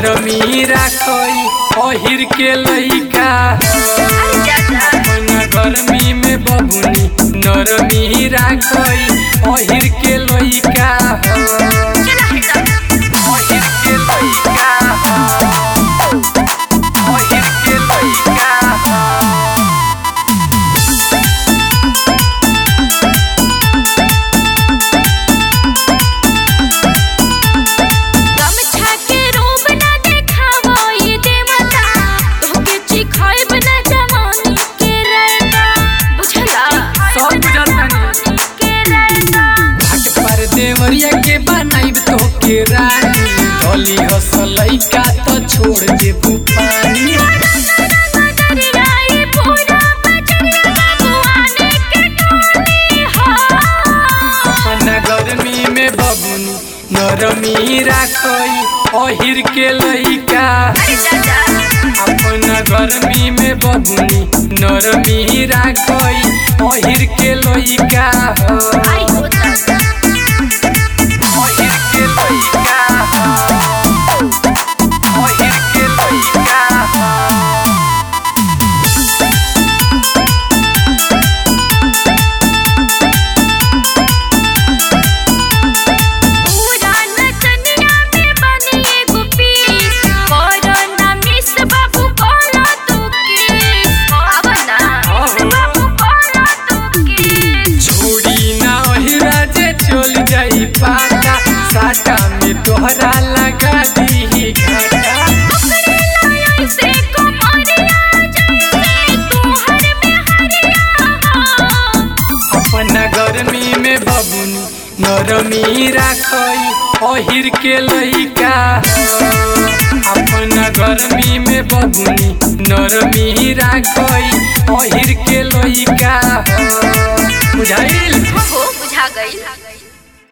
नरमी राखई अहिर के लइका अरे जा जा अपना गर्मी में बबुनी नरमी राखई अहिर के लइका चला हटा अहिर के लइका अहिर के लइका गमछा के रूप ना देखावो ये देवता तोहके चिखाइब ना जवानी के रहता बुझला सब बुझतानी। के रहता घाट पर देवरिया के बनाइब तो के रानी गली हसलई का तो छोड़ देबू पानी दरियाई पूरा बजरिया बाबुआने के टोली हो अपना गर्मी में बबुनी नरमी राखई अहिर के लइका अरे जा जा अपना गर्मी में बबुनी नरमी राखई अहिर के लइका आई होता अहिर के लइका अहिर के लइका पूरा नचनिया में बनी एगो पीस कोरोना मिस बाबू कोला तू किस अब ना मिस बाबू कोला तू किस छोड़ी ना ओहिरा जे चल जाई पाता साटा में तोहरा लगा दी घाटा पकड़े लाया से कुमारिया जैसे तू हर में हरिया हो अपना गर्मी में बबुनी नरमी राखई अहिर के लइका अपना गर्मी में बबुनी नरमी राखई अहिर के लइका बुझाइल हो बुझा गई